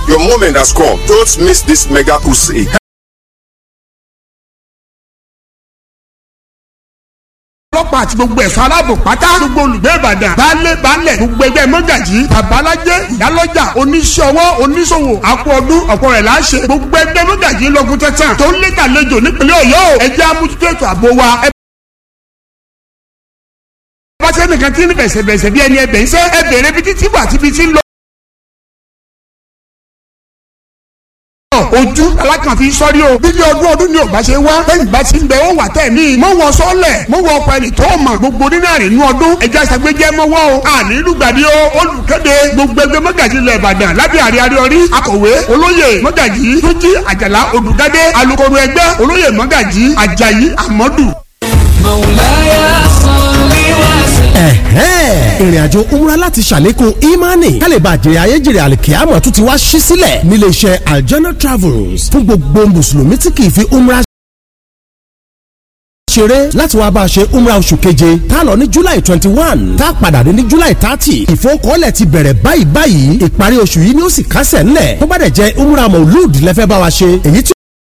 Your moment has come. Don't miss this mega crusade. ọlọ́pàá àti gbogbo ẹ̀ṣọ́ aláàbò pátá gbogbo olùgbé ìbàdàn baálé baálẹ̀ gbogbo ẹgbẹ́ mọ́gàjì babalájẹ́ ìyálọ́jà oníṣẹ́ ọwọ́ oníṣòwò àpò ọdún ọ̀pọ̀ rẹ̀ là ń ṣe gbogbo ẹgbẹ́ mọ́gàjì lọ́gùn tẹ̀tàn tó ń lé kàlejò nípínlẹ̀ ọ̀yọ́ ẹjẹ́ amútútù ètò ààbò wa ẹ bá sẹ́nìkan tí ń bẹ̀sẹ̀bẹ̀sẹ̀ bí ẹni ẹbẹ̀ ń sẹ́ ẹ bèrè bí títí wà tíbi tí ń lọ. ojú alákàn fi sọ́rí o bíbí ọdún ọdún ni ò bá ṣe wá lẹ́yìn bá ti ń bẹ ó wà tẹ̀ mí. mọ wọn sọlẹ̀ mọ wọn ọkọ ẹni tó mọ̀ gbogbo nínú àrínú ọdún ẹja ṣàgbéjẹ́ mọ́wọ́ o àní lùgbàdì o olùkéde gbogbo ẹgbẹ́ mọ́gàjì ilẹ̀ ìbàdàn lábẹ́ àrí àríọrí akọ̀wé olóyè mọ́gàjì túnjí àjàlá odùgádé alukoro ẹgbẹ́ olóyè mọ́gàjì àjàyí àmọ́dù. مولاي صل وسلم ẹ̀hẹ́n ìrìn àjò umra láti ṣàlékún imani kálíbà jèrè ayéjèrè àlìkíyàmọ̀ tún ti wá ṣí sílẹ̀ nílé iṣẹ́ aljana travels fún gbogbo mùsùlùmí tí kì í fi umra ṣeré láti wá bá a ṣe umra oṣù keje tá a lọ ní july twenty one tá a padà dé ní july thirty ìfowókọ́lẹ̀ ti bẹ̀rẹ̀ báyìí báyìí ìparí oṣù yìí ni ó sì kásẹ̀ ńlẹ̀ tó bá dẹ̀ jẹ́ umra maulud lẹ́fẹ́ bá wa ṣe èyí tí